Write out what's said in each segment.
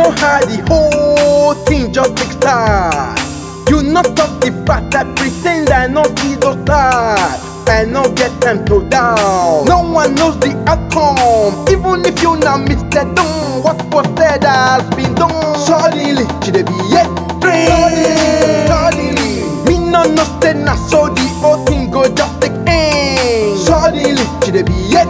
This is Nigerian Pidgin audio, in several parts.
know how the whole thing just take start. You not stop the fact that pretend I no see those stars. I no get time to down. No one knows the outcome, even if you now Mr. Done. What was said has been done. Suddenly, she dey be yes, Suddenly, suddenly, me no know say na so the whole thing go just take end. Suddenly, she dey be yes,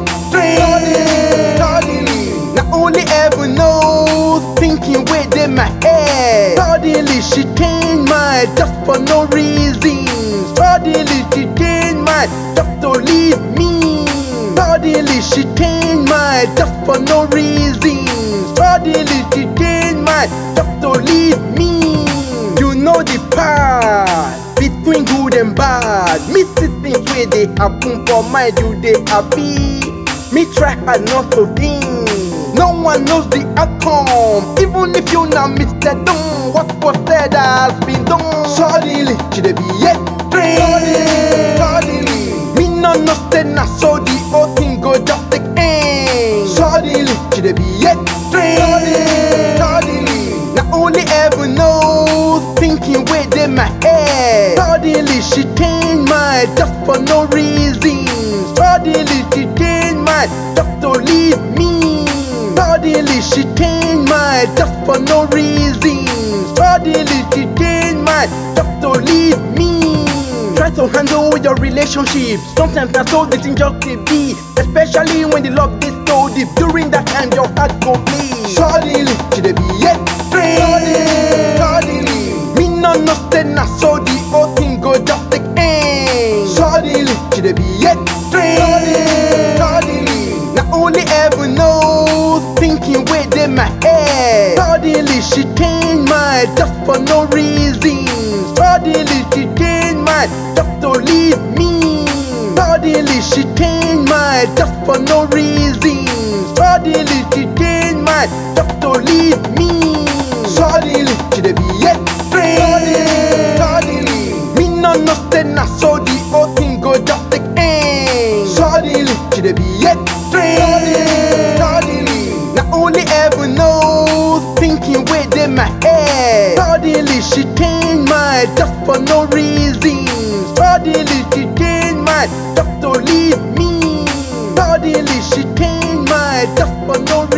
Suddenly, suddenly, na only heaven knows thinking wey dey my head. Suddenly, she change mind just for no reason. Suddenly, she change mind just to leave me. Suddenly, she change mind just for no reason. Suddenly, she change mind just to leave me. You know the part between good and bad. Me see things wey dey happen for mind, you dey happy. Me try hard not to think. No one knows the outcome, even if you now Mr. Done. What was said has been done. Suddenly, she dey be yes, suddenly, suddenly. Me no know say na so the whole thing go just take end. Suddenly, she dey be yes, suddenly, suddenly. Na only heaven knows thinking wey dey my head. Suddenly, she change mind just for no reason. Suddenly, she change mind just to leave me. Suddenly, she change mind just for no reason. Suddenly, she change mind just to leave me. Try to handle your relationship. Sometimes na so the thing just dey be. Especially when the love dey so deep. During that time, your heart go bleed. Suddenly, she dey be yes, suddenly, suddenly. Me no know say na so the whole thing go just take end. Suddenly, she dey be yes, suddenly, suddenly. Na only heaven knows thinking wey dey my head. Suddenly, she change mind just for no reason. Suddenly, she change mind just to leave me. Suddenly, she change mind just for no reason. Suddenly, she change mind just to leave me. Suddenly, she dey be yes, suddenly, suddenly. Me no know say na so the whole thing go just take end. Suddenly, she dey be yes, suddenly, suddenly. Na only heaven knows thinking wey dey my head. Suddenly, she change mind just for no reason. Suddenly, she change mind just to leave me. Suddenly, she change mind just for no